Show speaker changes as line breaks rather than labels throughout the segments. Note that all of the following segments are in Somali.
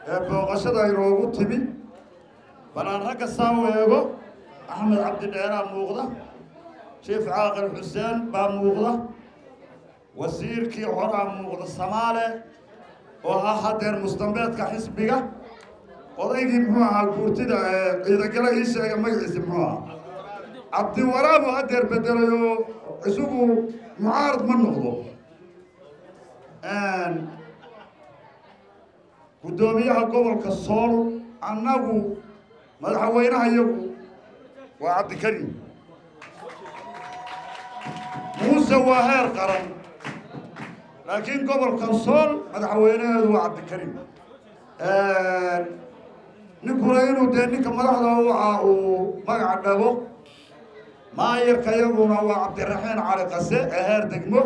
ee booqashada inoogu timi balaan ragga saa u eego axmed cabdi dheeraa muuqda jief caaqil xuseen baa muuqda wasiirkii horaa muuqda samaale oo ah haddeer mustambeedka xisbiga odaygii muxuu ahaa guurtida ee ciidagale ii sheega magaciisi muxuu ahaa cabdiwaraabu haddeer bedelay oo isagu mucaarad ma noqdo guddoomiyaha gobolka sool annagu madaxweynaha iyagu waa cabdikarim muuse waa heer qaran laakiin gobolka sool madaxweynaheedu waa cabdikarim ninkuna inuu dee ninka madaxda u ahaa uu magaca dhago maayarka iyaguna waa cabdiraxiin cali qase ee heer degmo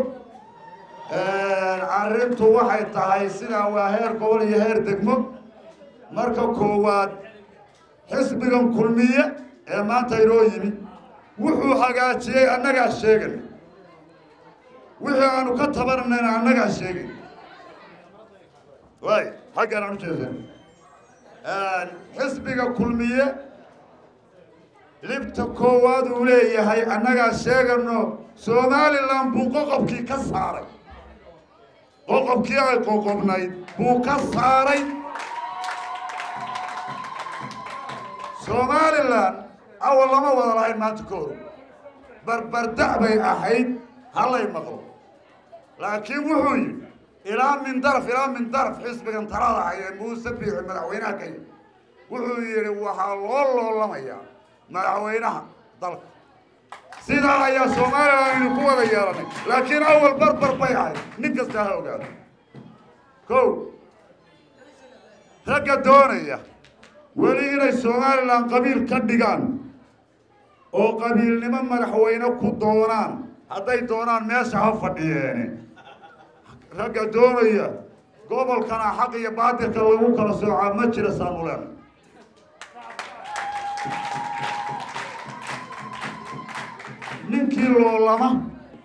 arrintu waxay tahay sidaa waa heer gobol iyo heer degmo marka koowaad xisbigan kulmiye ee maanta inoo yimi wuxuu hagaajiyey annagaa sheegay wixii aanu ka tabananayna annagaa sheegay waay xaggaan aan u jeesan xisbiga kulmiye libta koowaad uu leeyahay annagaa sheegano somalilan buu qoqobkii ka saaray qoqobkii ay qoqobnayd buu ka saaray somalilan awal lama wada lahayn maanta ka hor barbardac bay ahayd hallay maqlo laakiin wuxuu yidhi ilaa min daraf ilaa min daraf xisbigan talada haya muuse biixi madaxweynaha ka yimi wuxuu yidhi waxaa loo loolamayaa madaxweynaha dalka sidaa ayaa somalilan aynu ku wada yeelanay laakiin awal barbar bay ahayd nin kasta ha ogaado kow ragga doonaya weli inay somalilan qabiil ka dhigaan oo qabiilnimo madaxweyne ku doonaan hadday doonaan meesha ha fadhiyeene ragga doonaya gobolkana xaq iyo baatilka lagu kala soocaa ma jira saanuleen ninkii loolama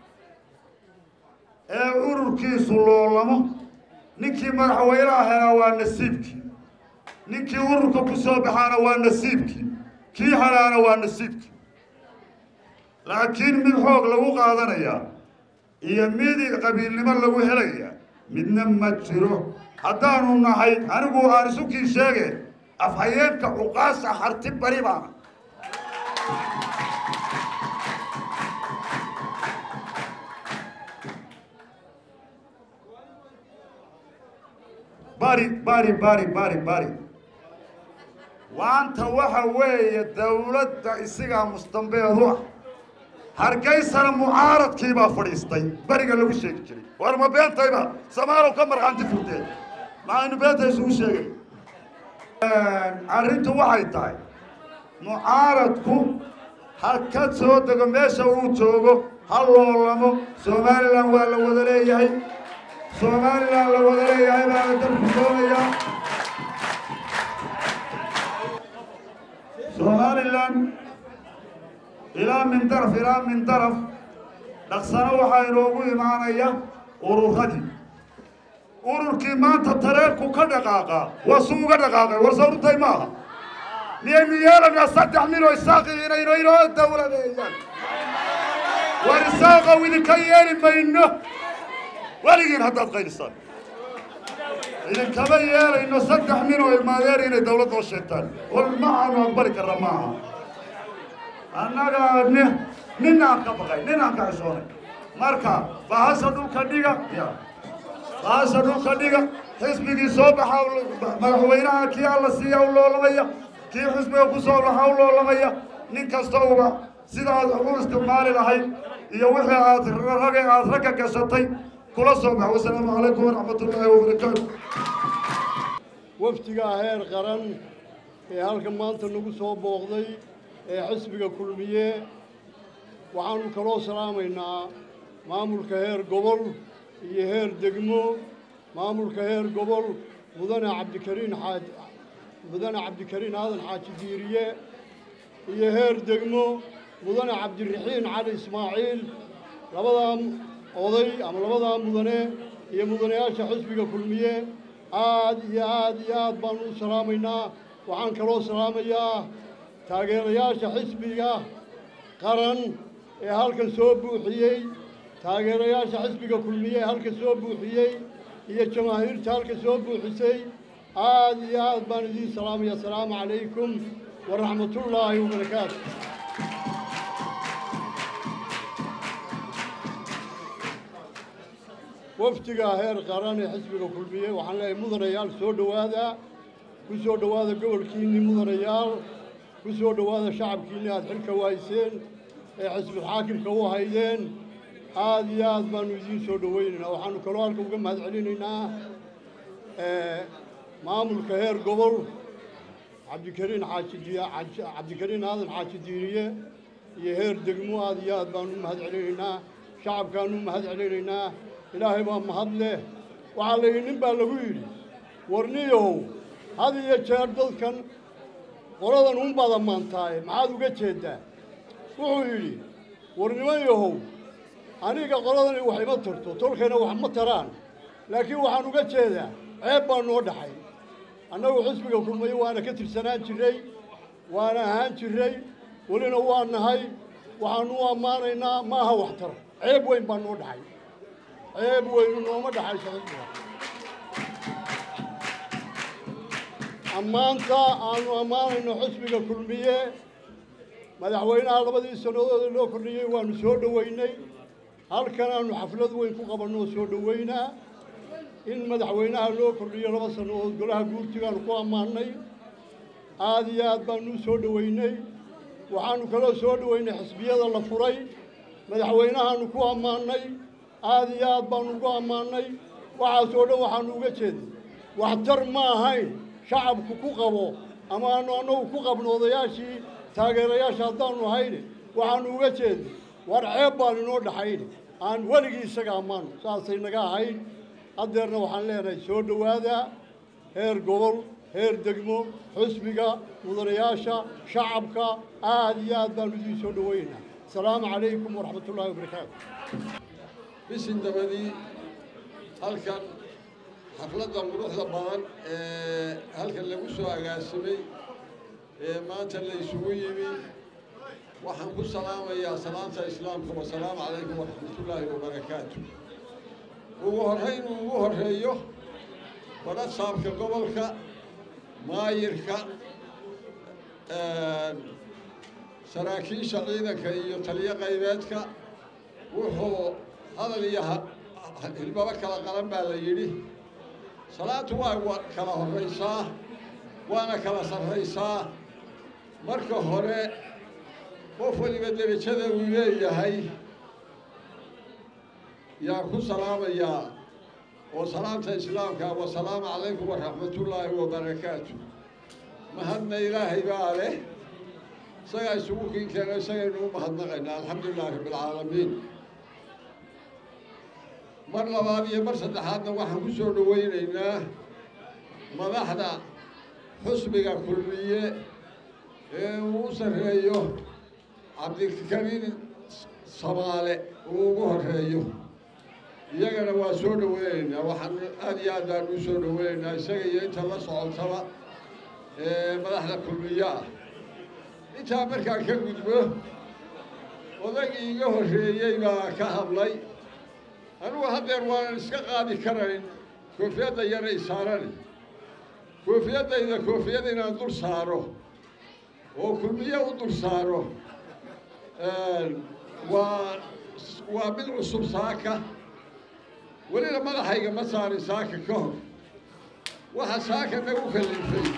ee ururkiisu loolamo ninkii madaxweynaha helaa waa nasiibkii ninkii ururka ku soo baxaana waa nasiibkii kii helaana waa nasiibkii laakiin mid xoog lagu qaadanayaa iyo mid qabiilnimo lagu helayaa midna ma jiro haddaanu nahay anigu aan isukii sheege afhayeenka cuqaasha harti bari baana bari bari bari bari bari waanta waxa weeye dawladda isigaa mustambeed u ah hargeysana mucaaradkii baa fadhiistay beriga lagu sheegi jiray war ma beentayba samaalow ka markhaanti furteen maxaynu beenta isugu sheegay arrintu waxay tahay mucaaradku ha ka soo dego meesha uu joogo ha loolamo somalilan waa la wada leeyahay somalilan la wada leeyahay baa la dalku doonayaa somalilan ilaa min daraf ilaa min daraf dhaqsano waxaa inoogu imaanaya ururadii ururkii maanta tareerku ka dhaqaaqaa waa su uga dhaqaaqay war sawrutay maaha miyaynu yeelanaa saddex nin oo isaaqi inayno inoo dawladeeyaan war isaaqow idinka yeeli mayno weligiin haddaad qaylisaan idinkama yeelayno saddex nin oo ilmaadeer inay dawlad noo sheegtaan war maxaanu aqbali karra maaha annagaa ni ninaan ka baqay ninaan ka xishoonay marka bahasha dhulka dhiga ya bahasha dhulka dhiga xisbigii soo baxa madaxweynaha kii alla siiya u loolamaya kii xisbiga ku soo baxa u loolamaya nin kasta uba sidaad u isticmaali lahayd iyo wixii aad rage aad ragga gashatay kula soo bax wasalaamu calaykum waraxmat ullaahi wabarakaatu
wafdigaa heer qaran ee halkan maanta nagu soo booqday ee xisbiga kulmiye waxaanu kaloo salaamaynaa maamulka heer gobol iyo heer degmo maamulka heer gobol mudane cabdikariin xaaj mudane cabdikariin aadan xaaji diiriye iyo heer degmo mudane cabdiraxiin cali ismaaciil labadaa oday ama labadaa mudane iyo mudanayaasha xisbiga kulmiye aad iyo aad iyo aad baanu u salaamaynaa waxaan kaloo salaamayaa taageerayaasha xisbiga qaran ee halkan soo buuxiyey taageerayaasha xisbiga kulmiye ee halkan soo buuxiyey iyo jamaahiirta halkan soo buuxisay aad iyo aad baan idiin salaamaya asalaamu calaykum waraxmatullaahi wabarakaatu wafdiga heer qaran ee xisbiga kulmiye waxaan leeyahay mudanayaal soo dhowaada ku soo dhowaada gobolkiinnii mudanayaal ku soo dhowaada shacabkiinni aada xilka waayseen ee xisbulxaakimka u haydeen aad iyo aad baanu idiin soo dhowaynaynaa waxaanu kaloo halka uga mahad celinaynaa maamulka heer gobol cabdikariin xaaji cabdikariin aadan xaaji diiniye iyo heer degmo aad iyo aad baanu u mahad celinaynaa shacabkaanu u mahad celinaynaa ilaahay baa mahad leh waxaa la yidhi nin baa lagu yidhi warniyow had iyo jeer dadkan qoladan unbaad ammaantaaye maxaad uga jeeddaa wuxuu yidhi war niman yahow aniga qoladani wax ima tarto tolkayna wax ma taraan laakiin waxaan uga jeedaa ceeb baa noo dhaxay annagu xisbiga kulmayo waana ka tirsanaan jirray waana ahaan jirray welina waa nahay waxaanu u ammaanaynaa ma aha waxtar ceeb weyn baa noo dhaxay ceeb weynu nooma dhaxayso xisbiga ammaanta aanu ammaanayno xisbiga kulmiye madaxweynaha labadii sannadood loo kordhiyey waanu soo dhoweynay halkan aanu xaflad weyn ku qabanno oo soo dhoweynaa in madaxweynaha loo kordhiyo laba sannadood golaha guurtigaanu ku ammaannay aad iyo aad baanu u soo dhoweynay waxaanu kaloo soo dhoweynay xisbiyada la furay madaxweynahaanu ku ammaannay aad iyo aad baanu ugu ammaannay waxaasoo dhan waxaanu uga jeednay waxtar ma ahayn shacabku ku qabo ama aanu annagu ku qabno odayaashii taageerayaasha haddaanu hayne waxaanu uga jeednay war ceeb baan inoo dhaxayne aan weligii isaga ammaano saasay naga ahayd haddeerna waxaan leenahay soo dhowaada heer gobol heer degmo xisbiga mudanayaasha shacabka aad iyo aad baanu idiin soo dhoweynaynaa asalaamu calaykum waraxmat ullaahi wabarakaatu
bisin dabadii halkan xafladda quruxda badan ee halkan lagu soo agaasimay ee maanta la isugu yimi waxaan ku salaamayaa salaanta islaamka wasalaamu calaykum waraxmatullaahi wabarakaatu ugu horrayn uu ugu horreeyo badhasaabka gobolka maayirka saraakiisha ciidanka iyo taliyo qaybeedka wuxuu hadal iyo hilbaba kala qalan baa la yidhi salaantu waa kala horraysaa waana kala sarraysaa marka hore qof waliba derajada uu leeyahay yaa ku salaamayaa oo salaamta islaamka wasalaamu calaykum waraxmatullaahi wabarakaatu mahadna ilaahay baa leh isagaa isugu kinkeeno isagaynu u mahadnaqaynaa alxamdu lilahi rabbilcaalamiin mar labaad iyo mar saddexaadna waxaan ku soo dhoweynaynaa madaxda xusbiga kulmiye ee uu u sarreeyo cabdikariin samaale uu ugu horreeyo iyagana waa soo dhoweynaynaa waxaan aad iyo aad baan u soo dhoweynaynaa isaga iyo inta la socotaba ee madaxda kulmiye ah intaa markaan ka gudbo odagii iga horreeyey baa ka hadlay anugu haddeer waanan iska qaadi karayn koofiyadda yara isaarani koofiyaddayda koofiyad inaan dul saaro oo kulmiye u dul saaro waa waa mid cusub saaka welina madaxayga ma saarin saaka ka hor waxa saaka nagu kallifay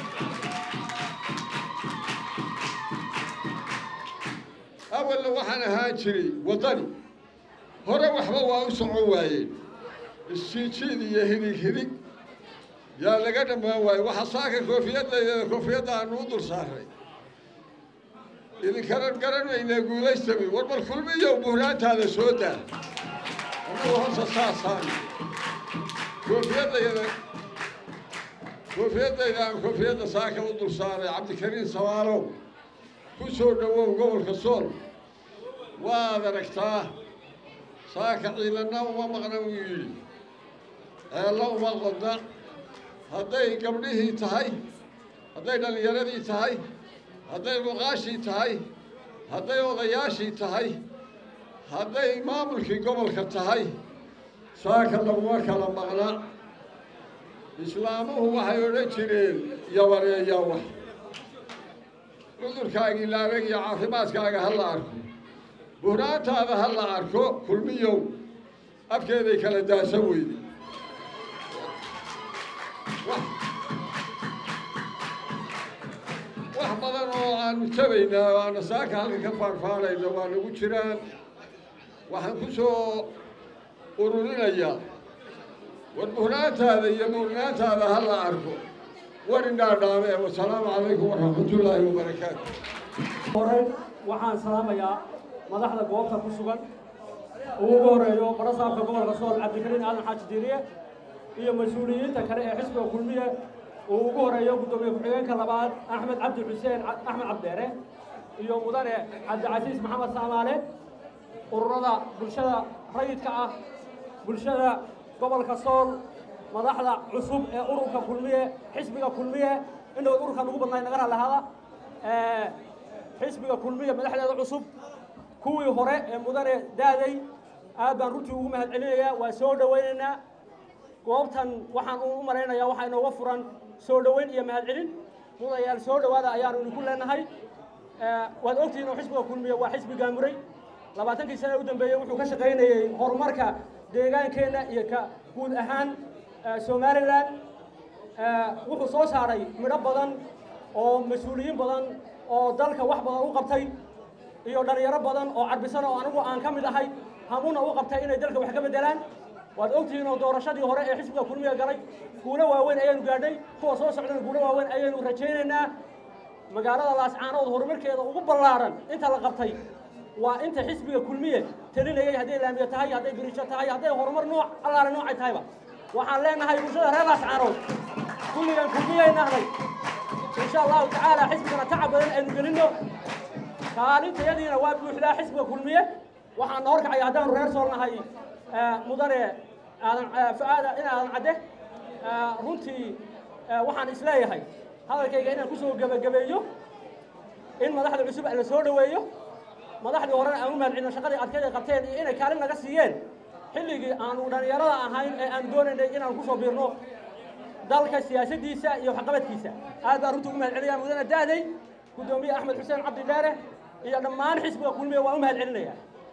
awalna waxaan ahaan jiray waddani hore waxba waa u socon waayeen isjiijiid iyo hidig hidig yaa laga dhammaan waaye waxa saaka koofiyaddaydada koofiyadda aanu u dul saaray idinkanan garanaynaa guulaystami war bal kulmiyow buhraantaada soo daa annagu horta saasaan koofiyadayda koofiyadayda aan koofiyadda saaka u dul saaray cabdikariin samaalow ku soo dhowow gobolka sool waad aragtaa saaka ciidanna uma maqna wuu yidhi ceello uma qodna hadday gabdhihii tahay hadday dhallinyaradii tahay hadday muqaashii tahay hadday odayaashii tahay hadday maamulkii gobolka tahay saaka laguma kala maqna islaamuhu waxay odhan jireen yabareeyaa wax cudurkaagii laabeg iyo caafimaadkaaga ha la arko buhnaantaada ha la arko kulmiyow afkeeday kala daasa weyde wax badan oo aanu tabaynaa oo aana saaka halka ka faanfaanayno waa nagu jiraan waxaan ku soo ururinayaa war buhnaantaada iyo buurnaantaada ha la arko war indhaadhaame wasalaamu calaykum waraxmatullaahi wabarakaatu
hore waxaan salaamayaa madaxda goobta ku sugan uu ugu horeeyo barasaabka gobolka sool cabdikariin aadan xaaji diiriye iyo mas-uuliyiinta kale ee xisbiga kulmiye uu ugu horeeyo guddoomiye ku-xigeenka labaad axmed cabdi xuseen axmed cabdeere iyo mudane cabdicasiis maxamed saamaale ururada bulshada rayidka ah bulshada gobolka sool madaxda cusub ee ururka kulmiye xisbiga kulmiye indhood ururkan ugu badnay naga raalahada xisbiga kulmiye madaxdeeda cusub kuwii hore ee mudane daaday aad baan runtii ugu mahad celinayaa waa soo dhowaynaynaa goobtan waxaan u malaynayaa waxaa inooga furan soo dhoweyn iyo mahad celin mudayaal soo dhowaada ayaanu idinku leenahay waad ogtihiin oo xisbiga kulmiye waa xisbi gaamuray labaatankii sane u dambeeyey wuxuu ka shaqaynayey horumarka deegaankeenna iyo ka guud ahaan somalilan wuxuu soo saaray midho badan oo mas-uuliyiin badan oo dalka wax badan u qabtay iyo dhalinyaro badan oo carbisan oo anigu aan ka mid ahay hamuna u qabtay inay dalka wax ka beddelaan waad ogtihiin oo doorashadii hore ee xisbiga kulmiga galay guulo waaweyn ayaanu gaadhay kuwa soo socdana guulo waaweyn ayaynu rajaynaynaa magaalada laascaanood horumarkeeda ugu ballaaran inta la qabtay waa inta xisbiga kulmiye talinayay hadday laamiyo tahay hadday biriisho tahay hadday horumar nooc allaale noocay tahayba waxaan leenahay bulshada reer laascaanood kulligan kulmiyay nahnay insha allahu tacaala xisbigana tacab badan aynu gelinno kaalintayadiina waa buuxdaa xisbiga kulmiye waxaan na horkacaya haddaanu reer sool nahay mudane aadan fa-aada in aadan cadde runtii waxaan isleeyahay hadalkayga inaan kusoo gebagabeeyo in madaxda cusub la soo dhoweeyo madaxdii horena aan u mahadcelino shaqadii adkeed ay qabteen iyo inay kaalin naga siiyeen xilligii aanu dhallinyarada ahayn ee aan doonaynay inaan kusoo biirno dalka siyaasaddiisa iyo waxqabadkiisa aad baan runtii ugu mahad celinayaa mudane da'day guddoomiye axmed xuseen cabdi dheere iyo dhammaan xisbiga kulmiya waan u mahad celinaya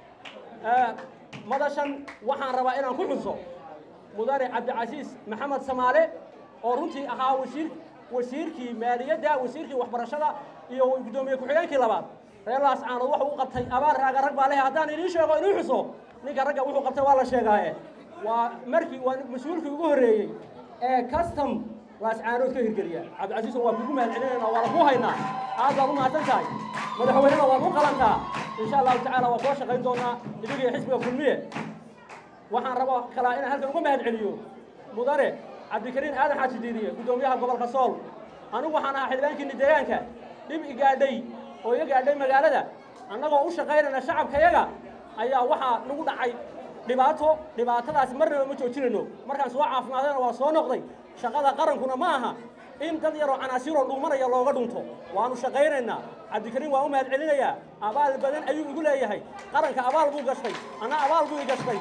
madashan waxaan rabaa inaan ku xuso mudane cabdicasiis maxamed samaale oo runtii ahaa wasiir wasiirkii maaliyadda wasiirkii waxbarashada iyo guddoomiye ku-xigeenkii labaad reer laascaanood wuxuu u qabtay abaar raaga rag baa leh haddaan idiin sheego inuu xuso ninka ragga wuxuu qabtay waa la sheegaaye waa markii waa mas-uulkii ugu horreeyey ee custom laascaanood ka hirgeliya cabdicasiis waa kugu mahad celinayna waa lagu haynaa aad baad u mahadsan tahay madaxweynena waad u qalantaa insha allahu tacaala waa kula shaqayn doonaa idigiyo xisbiga kulmiye waxaan rabo kalaa inaan halkan uga mahad celiyo mudane cabdikariin aadan xaaji diiriye guddoomiyaha gobolka sool anigu waxaan ahaa xildhibaankiini deegaanka dhib igaadhay oo iga gaadhay magaalada annagoo u shaqaynayna shacabkayaga ayaa waxaa nagu dhacay dhibaato dhibaatadaas marnaba ma joojinayno markaan soo caafimaadayna waa soo noqday shaqada qarankuna ma aha in dad yaroo canaasiiroo dhuumanaya looga dhunto waanu shaqaynaynaa cabdikariin waa u mahad celinayaa abaal badan ayuu igu leeyahay qaranka abaal buu gashtay anna abaal buu i gashtay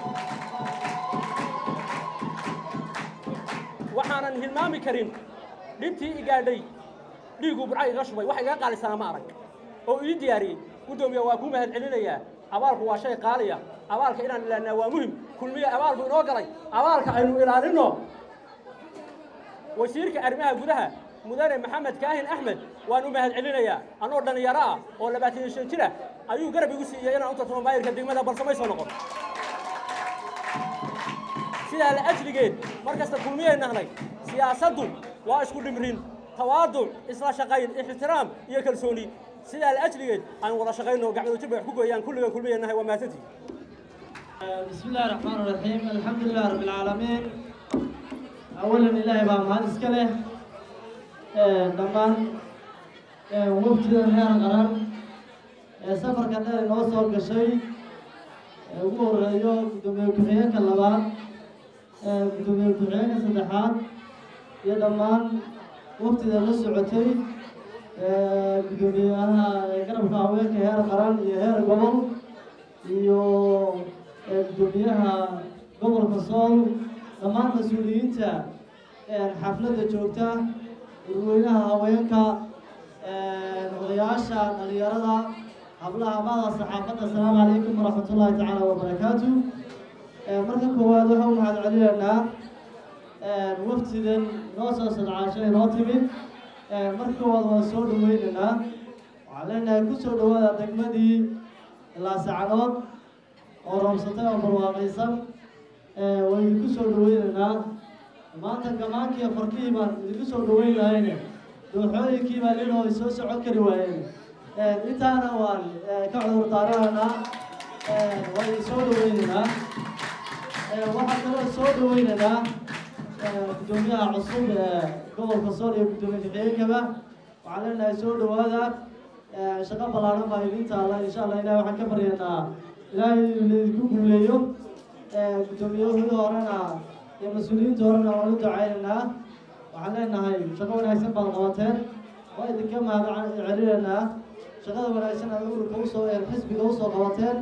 waxaanan hilmaami karin dhibtii i gaadhay dhiigguu burca iga shubay wax iga qaalisanaa ma arag oo ii diyaariyey guddoomiya waa kuu mahad celinayaa abaalku waa shay qaaliya abaalka inaan ilaalinaa waa muhim kulmiye abaal buu inoo galay abaalka aynu ilaalinno wasiirka arrimaha gudaha mudane maxamed kaahin axmed waan u mahad celinayaa annoo dhallinyaro ah oo labaatan iyo shan jir ah ayuu garab igu siiyey inaan u tartamo maayirka degmada balse may soo noqon sidaa la ajligeed mar kasta kulmiyay nahnay siyaasaddu waa isku dhimrin tawaaduc isla shaqayn ixtiraam iyo kalsooni sidaa la ajligeed aan wada shaqayno gacmadu jir bay wax ku gooyaan kulliga kulmiyay nahay waa mahadsantihi
بسم الله الرحمن الرحيم الحمد لله رب العالمين أولا إلهي بقى مهان إسكاله دمان وفد هير قرار سفر كان داري نوصل كشي أمور رأيو بدومي وكحيان كاللبان بدومي وكحيان كالصدحات iyo dhammaan waftida la socotay gudoomiyaha garabka haweenka heer qaran iyo heer gobol iyo gudoomiyaha gobolka sool dhammaan mas-uuliyiinta xafladda joogta urweynaha haweenka odayaasha dhalinyarada hablaha mada saxaafadda asalaamu calaykum waraxmat ullaahi tacaala wabarakaatu marka koowaad waxaa u mahad celinaynaa waftidan noo soo sadcaashay noo timid marka koowaad waan soo dhaweynaynaa waxaan leenahay ku soo dhawaada degmadii laasacanood oo roobsatay oo barwaaqaysan waan idinku soo dhaweynaynaa maanta gamaankii farkihii baan idinku soo dhaweyn lahayne dooxooyinkii baa linoo soo socon kari waayeen intaana waan ka cudur daaranaynaa waan idin soo dhaweynaynaa waxaan kaloo soo dhaweynaynaa gudoomiyaha cusub ee gobolka sool iyo gudoomiye ku-xigeenkaba waxaan leenahay soo dhawaada shaqo ballaaran baa idin taalla insha allah ilahi waxaan ka baryaynaa ilaahay laidinku guuleeyo guddoomiyahooda horena iyo mas-uuliyiinta horena waan u ducaynaynaa waxaan leenahay shaqo wanaagsan baad qabateen waa idinka mahad celinaynaa shaqada wanaagsan aad ururka usoo xisbiga usoo qabateen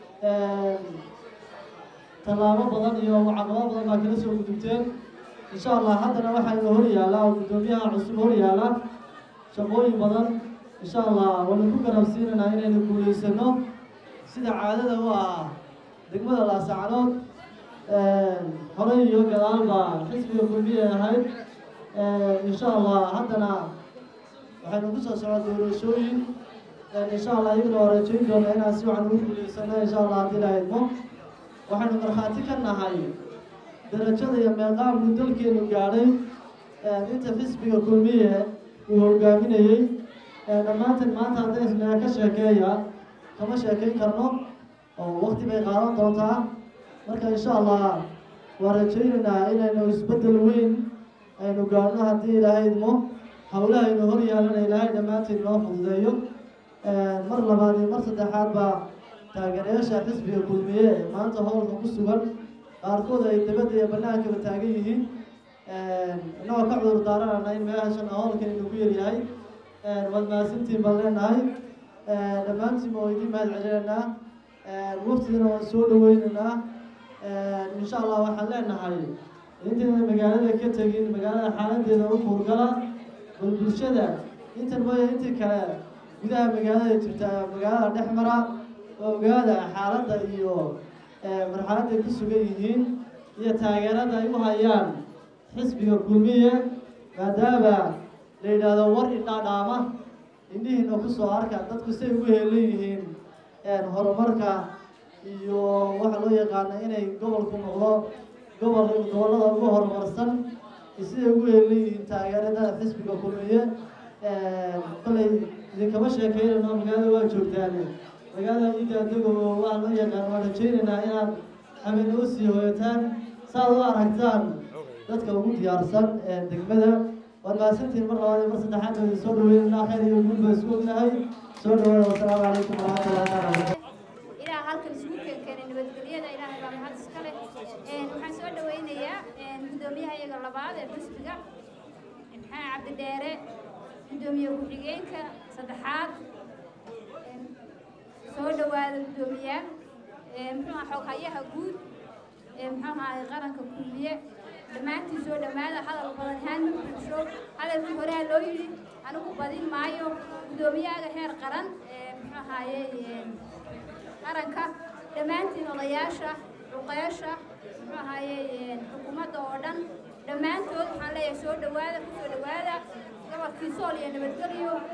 tallaabo badan iyo caqabado badan baa kala soo gudubteen insha allah haddana waxaynu hor yaallaa oo guddoomiyaha cusub hor yaalla shaqooyin badan insha allah waynu ku garabsiinaynaa inaynu guulaysano sida caadada u ah degmada laasacanood horey iyo gadaal baa xisbiga kulmiye ahayd insha allah haddana waxaynu ku soo socon doorashooyin insha allah iyagana waa rajayn doona inaan si wacan ugu guulaysano insha allah haddii la idmo waxaynu markhaati ka nahay darajada iyo meeqaamku dalkeenu gaadhay inta xisbiga kulmiye uu hogaaminayey dhammaantan maanta hadday isnaa ka sheekeeya kama sheekayn karno oo wakti bay qaadan doontaa marka insha allah waa rajaynaynaa inaynu isbeddel weyn aynu gaadhno haddii ilaahay idmo howlahaynu hor yaalana ilaahay dhammaanteed noo fududeeyo mar labaad iyo mar saddexaad baa taageerayaasha xisbiga kulmiye ee maanta howlka ku sugan qaarkood ay dabadda iyo bannaankaba taagan yihiin innagoo ka cudur daaranana in meeshan howlkan inagu yaryahay waad mahadsantiin baan leenahay dhammaantiin waa idiin mahad celinaynaa waftidana waan soo dhaweynaynaa insha allah waxaan leenahay intayna magaalada ka tegin magaalada xaaladeeda u howlgala bal bulshada intan mooya intii kale gudaha magaalada jirta magaalada dhex mara oo ogaada xaaladda iyo marxaladday ku sugan yihiin iyo taageerada ay u hayaan xisbiga kulmiye maadaama la yidhaahdo war indhaadhaama indhihiina kusoo arka dadku say ugu heelan yihiin horumarka iyo waxa loo yaqaana inay gobolku noqdo gobol gobollada ugu horumarsan siday ugu heelan yihiin taageerada xisbiga kulmiye kolay idinkama sheekeynayno magaalada waa joogtaan magaalada idaadago waxaa loo yaqaan waan rajaynaynaa inaad habeen u sii hoyataan saaad u aragtaan dadka ugu diyaarsan degmada waad mahadsantihiin mar labaad iyo mar saddexaad baa idin soo dhaweynanaa khayr iyo guul baa isku ognahay soo dhawaada wasalaamu calaykum waraxmatullahi taala barakatu
ilaa halkan isugu keenkeenay nabadgelyada ilaahay baa mahad iska leh waxaan soo dhaweynayaa guddoomiyaha iyaga labaad ee xisbiga maxaa cabdidheere guddoomiye ku-xigeenka saddexaad soo dhawaada guddoomiyaal muxuu aha xoghayaha guud muxuu ahaay qaranka kulmiye dhammaantiin soo dhammaada hadal badan haan ma bulsho hadalkii horea loo yidhi anigu badin maayo guddoomiyahaga heer qaran muxuu ahaaye qaranka dhammaantiin odayaasha cuqeesha muxuu ahaaye xukuumadda oo dhan dhammaantood waxaan leeyahay soo dhawaada ku soo dhawaada gobolkii sool iyo nabadgelyo